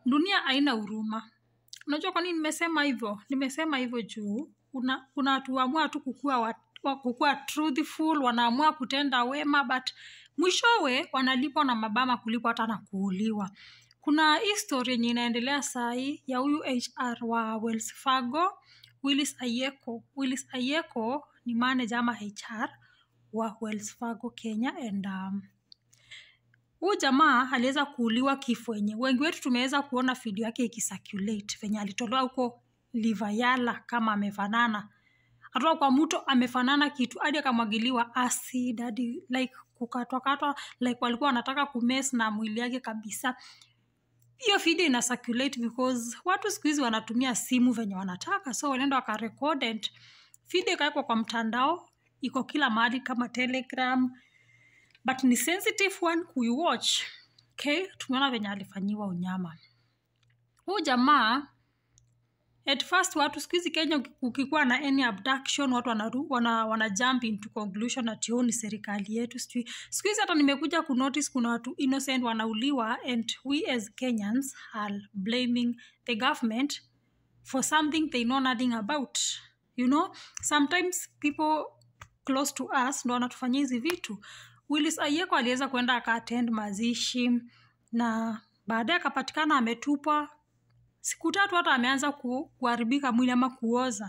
dunia haina huruma unajua kwa nini nimesema hivyo nimesema hivyo juu kuna kuna watu waamua tu kukua, wa- wa- kukua truthful wanaamua kutenda wema but mwishowe wanalipwa na mabama kulipwa hata na kuuliwa kuna hii story yenye inaendelea sahii ya huyu hr wa wells fargo willis ayeko willis ayeko ni manager ama hr wa wells fargo kenya and um, huyu jamaa aliweza kuuliwa kifo yenye wengi wetu tumeweza kuona video yake ikicirculate venye alitolewa huko livayala kama amefanana atoka kwa mto amefanana kitu hadi akamwagiliwa acid hadi like kukatwakatwa like walikuwa wanataka kumes na mwili yake kabisa hiyo video ina circulate because watu siku hizi wanatumia simu venye wanataka so walienda wakarekod and video ikawekwa kwa mtandao iko kila mahali kama telegram but ni sensitive one kuiwatch okay tumeona venye alifanyiwa unyama huu jamaa at first watu siku hizi kenya uki- ukikuwa na any abduction watu wanaru, wana, wana jump into conclusion ati "Oh, ni serikali yetu sijui siku hizi hata nimekuja kunotice kuna watu innocent wanauliwa and we as kenyans are blaming the government for something they know nothing about you know sometimes people close to us ndo wanatufanyia hizi vitu willis ayeko aliweza kuenda akaattend mazishi na baadaye akapatikana ametupwa siku tatu hata ameanza ku, kuharibika mwili ama kuoza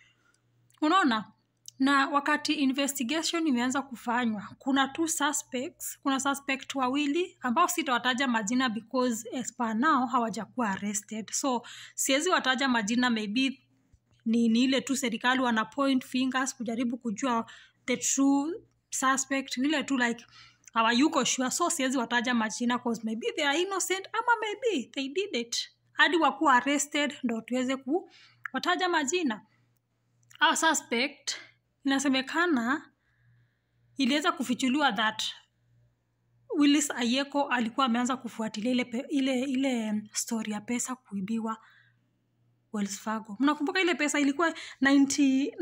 unaona na wakati investigation imeanza kufanywa kuna two suspects kuna suspect wawili ambao sitawataja majina because as per now hawajakuwa arrested so siwezi wataja majina maybe ni, ni ile tu serikali wana point fingers kujaribu kujua the true suspect ni ile tu like hawayuko sure so siwezi wataja majina cause maybe they are innocent ama maybe they did it hadi wakuwa arrested ndo tuweze kuwataja majina au suspect inasemekana iliweza kufichuliwa that willis ayeko alikuwa ameanza kufuatilia ile, pe- ile, ile story ya pesa kuibiwa wells fargo mnakumbuka ile pesa ilikuwa 90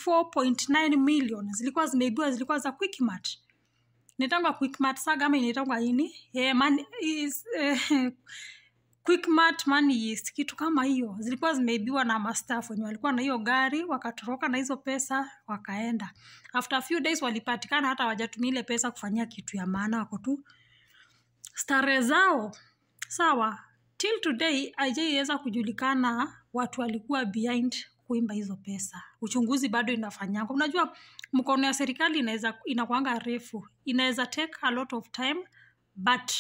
94.9 million zilikuwa zimeibiwa zilikuwa za quickmart inaitangwa quickmart saga ama inaitangwa ini yeah, man, is, eh, quickmart money is kitu kama hiyo zilikuwa zimeibiwa na mastaff wenye walikuwa na hiyo gari wakatoroka na hizo pesa wakaenda after a few days walipatikana hata wajatumia ile pesa kufanyia kitu ya maana wako tu stare zao sawa till today haijaiweza kujulikana watu walikuwa behind kuimba hizo pesa uchunguzi bado inafanyanga unajua mkono ya serikali inaweza inakwanga refu inaweza take a lot of time but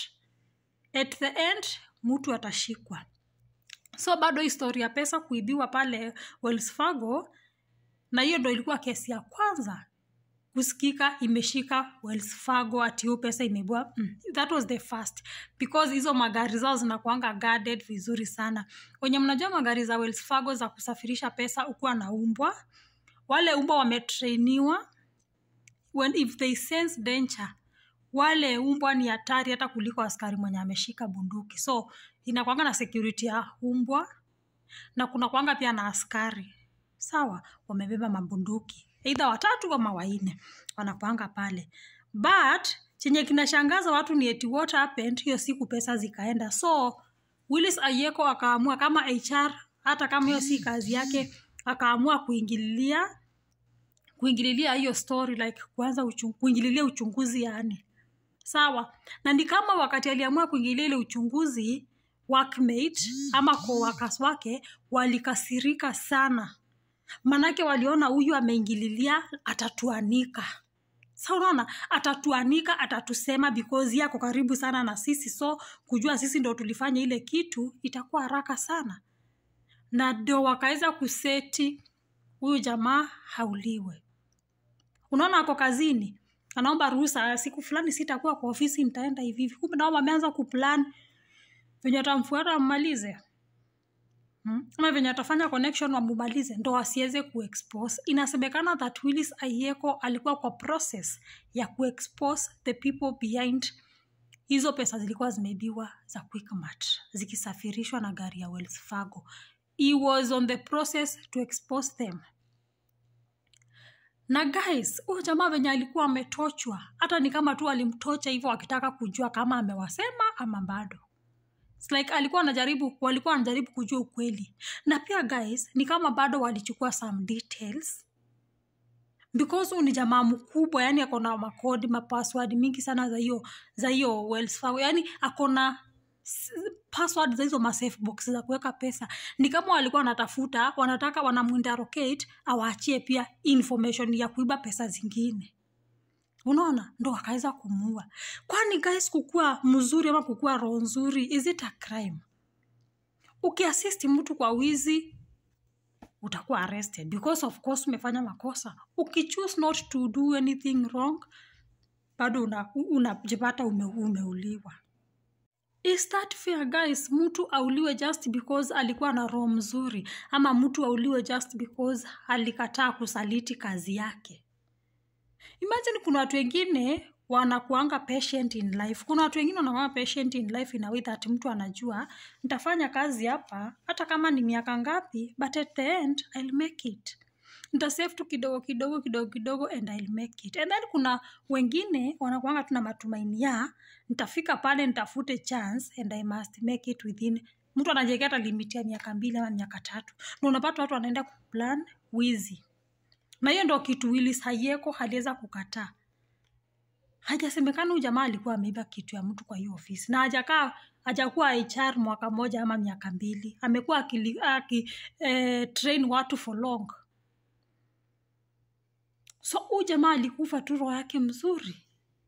at the end mtu atashikwa so bado historia ya pesa kuibiwa pale wells fargo na hiyo ndo ilikuwa kesi ya kwanza kusikika imeshika wells fargo ati hiyo pesa imeibiwa mm, that was the first because hizo magari zao zinakuanga guarded vizuri sana wenye mnajua magari za wells fargo za kusafirisha pesa ukuwa na umbwa wale umbwa wametrainiwa when if they sense danger wale umbwa ni hatari hata kuliko askari mwenye ameshika bunduki so inakwanga na security ya umbwa na kuna kwanga pia na askari sawa wamebeba mabunduki eidha watatu ama waine wanakwanga pale but chenye kinashangaza watu ni eti what happened hiyo siku pesa zikaenda so willis ayeko akaamua kama hr hata kama hiyo si kazi yake akaamua kuingililia kuingililia hiyo story like kuanza uchung, kuingililia uchunguzi yani sawa na ni kama wakati aliamua kuingilia ile uchunguzi workmate ama coworkers wake walikasirika sana manake waliona huyu ameingililia atatuanika sa unaona atatuanika atatusema because yako karibu sana na sisi so kujua sisi ndo tulifanya ile kitu itakuwa haraka sana na ndo wakaweza kuseti huyu jamaa hauliwe unaona ako kazini anaomba ruhusa siku fulani sitakuwa kwa ofisi nitaenda hivi hivi kumbe nao wameanza kuplan venye atamfuata wammalize hmm? ama venye atafanya connection wamumalize ndo wasiweze kuexpose inasemekana that willis ayeko alikuwa kwa process ya kuexpose the people behind hizo pesa zilikuwa zimeibiwa za quickmart zikisafirishwa na gari ya wells fargo he was on the process to expose them na guys huyu jamaa venye alikuwa ametochwa hata ni kama tu alimtocha hivyo akitaka kujua kama amewasema ama bado It's like alikuwa anajaribu walikuwa wanajaribu kujua ukweli na pia guys ni kama bado walichukua some details because huyu ni jamaa mkubwa yani akona makodi mapassword mingi sana za hiyo za hiyo Wells Fargo yani akona s- password za hizo masafe box za kuweka pesa ni kama walikuwa wanatafuta wanataka wanamuinterrogate awaachie pia information ya kuiba pesa zingine unaona ndo akaweza kumuua kwani guys kukua mzuri ama kukua roho nzuri is it a crime ukiasisti mtu kwa wizi utakuwa arrested because of course umefanya makosa ukichoose not to do anything wrong bado unajipata una ume, umeuliwa is that fair guys mtu auliwe just because alikuwa na roho mzuri ama mtu auliwe just because alikataa kusaliti kazi yake imagine kuna watu wengine wanakuanga patient in life kuna watu wengine wanakuanga patient in life in a way that mtu anajua nitafanya kazi hapa hata kama ni miaka ngapi but at the end I'll make it nitasave tu kidogo kidogo kidogo kidogo and I'll make it and then kuna wengine wanakuanga tuna matumaini ya nitafika pale nitafute chance and I must make it within mtu anajiwekea hata limiti ya miaka mbili ama miaka tatu na unapata watu wanaenda kuplan wizi na hiyo ndo kitu Willis Hayeko aliweza kukataa. Hajasemekana huyu jamaa alikuwa ameiba kitu ya mtu kwa hiyo ofisi, na hajakaa hajakuwa HR mwaka moja ama miaka mbili, amekuwa akili- aki eh, train watu for long. So huyu jamaa alikufa tu roho yake mzuri.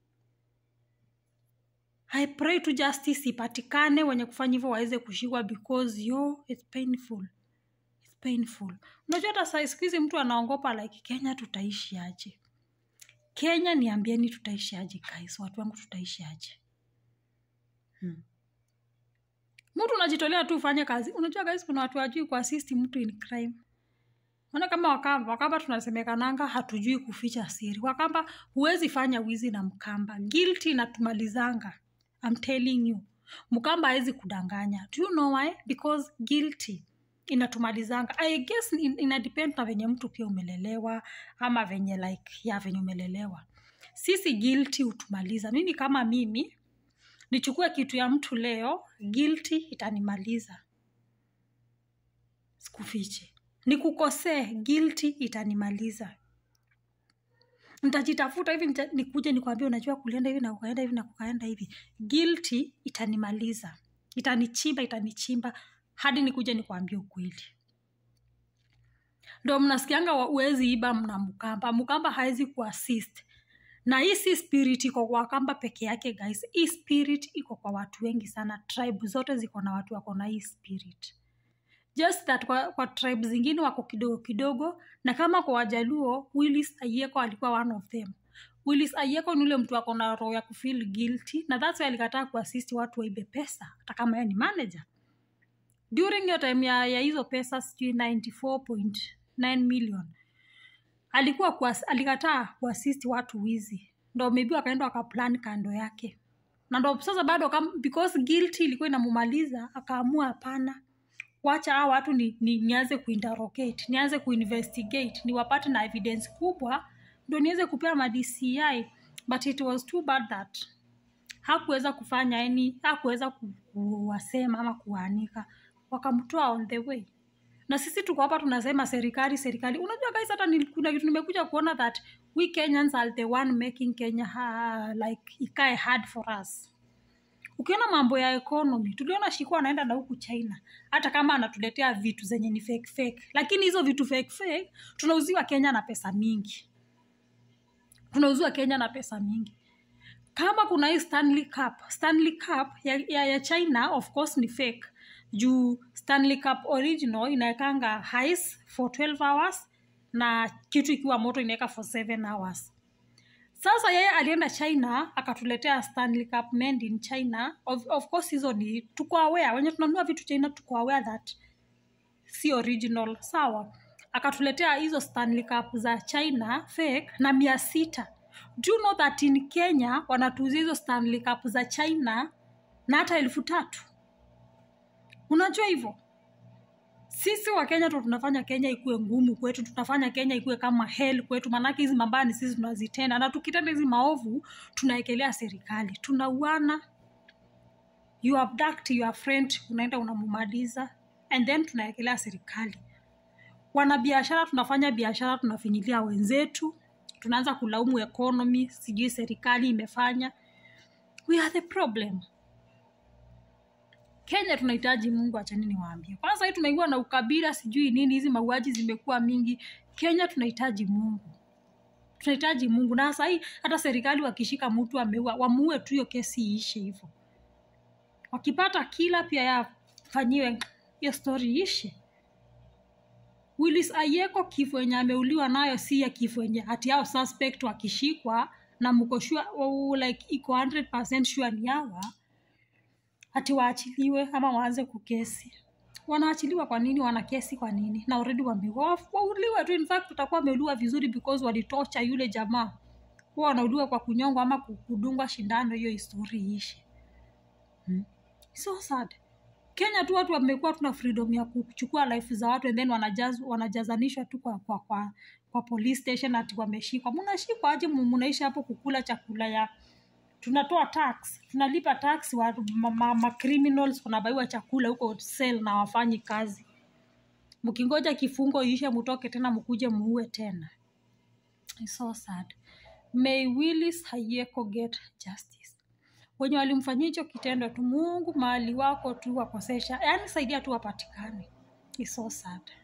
I pray to justice ipatikane, wenye kufanya hivyo waweze kushikwa because yo it's painful it's painful. Unajua hata saa siku hizi mtu anaogopa like Kenya tutaishi aje? Kenya niambieni tutaishi aje guys, watu wangu tutaishi aje? Hmm. Mtu unajitolea tu ufanye kazi. Unajua guys, kuna watu wajui kuassist mtu in crime. Maana kama Wakamba, Wakamba tunasemekananga hatujui kuficha siri. Wakamba huwezi fanya wizi na Mkamba. Guilty inatumalizanga. I'm telling you. Mkamba hawezi kudanganya. Do you know why? Because guilty inatumalizanga. I guess in, ina depend na venye mtu pia umelelewa ama venye like ya venye umelelewa. Sisi guilty hutumaliza. Mimi kama mimi nichukue kitu ya mtu leo, guilty itanimaliza. Sikufiche. Nikukosee, guilty itanimaliza. Nitajitafuta hivi nita, nikuje nikwambie unajua kulienda hivi na kukaenda hivi na kukaenda hivi. Guilty itanimaliza. Itanichimba, itanichimba hadi nikuje nikwambie ukweli. Ndo mnasikianga wa- huwezi iba mna Mkamba. Mkamba hawezi kuassist na hii si spirit iko kwa Wakamba peke yake guys. Hii spirit iko kwa watu wengi sana. Tribe zote ziko na watu wako na hii spirit just that kwa, kwa tribe zingine wako kidogo kidogo, na kama kwa Wajaluo, Willis Ayeko alikuwa one of them. Willis Ayeko ni ule mtu ako na roho ya kufeel guilty, na that's why alikataa kuassist watu waibe pesa, hata kama yeye ni manager. During hiyo time ya, ya hizo pesa sijui 94.9 million alikuwa kuas, alikataa kuassist watu wizi, ndo maybe wakaenda wakaplan kando yake, na ndo sasa bado kam, because guilty ilikuwa inamumaliza, akaamua hapana, wacha hao watu ni, ni, nianze kuinterrogate nianze kuinvestigate niwapate na evidence kubwa ndo niweze kupea ma DCI but it was too bad that hakuweza kufanya yani hakuweza ku- kuwasema ama kuwaanika wakamtoa on the way na sisi tuko hapa tunasema serikali serikali unajua guys hata ni- kuna kitu nimekuja kuona that we kenyans are the one making kenya ha, like ikae hard for us ukiona mambo ya economy tuliona shikuwa anaenda na huku china hata kama anatuletea vitu zenye ni fake fake lakini hizo vitu fake fake tunauziwa kenya na pesa mingi tunauziwa kenya na pesa mingi kama kuna hii stanley cup stanley cup ya, ya, ya china of course ni fake juu stanley cup original inaekanga ice for 12 hours na kitu ikiwa moto inaweka for 7 hours sasa yeye alienda china akatuletea stanley cup made in china of, of course hizo ni tuko aware wenye tunanunua vitu china tuko aware that si original sawa akatuletea hizo stanley cup za china fake na mia sita do you know that in kenya wanatuuzia hizo stanley cup za china na hata elfu tatu unajua hivyo sisi wa kenya ndo tunafanya kenya ikuwe ngumu kwetu tunafanya kenya ikuwe kama hell kwetu maanake hizi mambaya ni sisi tunazitenda na tukitenda hizi maovu tunaekelea serikali tunauana you abduct your friend unaenda unamumaliza and then tunaekelea serikali wanabiashara tunafanya biashara tunafinyilia wenzetu tunaanza kulaumu economy sijui serikali imefanya we are the problem kenya tunahitaji mungu achani niwaambie kwanza hii tunaingiwa na ukabila sijui nini hizi mauaji zimekuwa mingi kenya tunahitaji mungu tunahitaji mungu na sahii hata serikali wakishika mtu ameua wamuue tu hiyo kesi iishe hivyo wakipata kila pia yafanyiwe hiyo stori ishe Willis Ayeko kifo yenye ameuliwa nayo si ya kifo yenye hati yao suspect wakishikwa na mko sure oh, like iko 100% sure ni hawa hati waachiliwe ama waanze kukesi wanaachiliwa kwa nini wana kesi kwa nini na already wameua wauliwe tu in fact tutakuwa wameuliwa vizuri because walitocha yule jamaa huwa wanauliwa kwa kunyongwa ama kudungwa shindano hiyo histori iishe hmm. so sad kenya tu watu wamekuwa tuna freedom ya kuchukua life za watu and then wanajaz, wanajazanishwa tu kwa, kwa, kwa, kwa police station ati wameshikwa mnashikwa aje mu- mnaishi hapo kukula chakula ya tunatoa tax tunalipa tax wa ma, ma, ma criminals wanabaiwa chakula huko sel na wafanyi kazi mkingoja kifungo ishe mutoke tena mkuje muue tena It's so sad may willis hayeko get justice wenye walimfanyia hicho kitendo tu mungu mahali wako tu wakosesha yaani saidia tu wapatikane It's so sad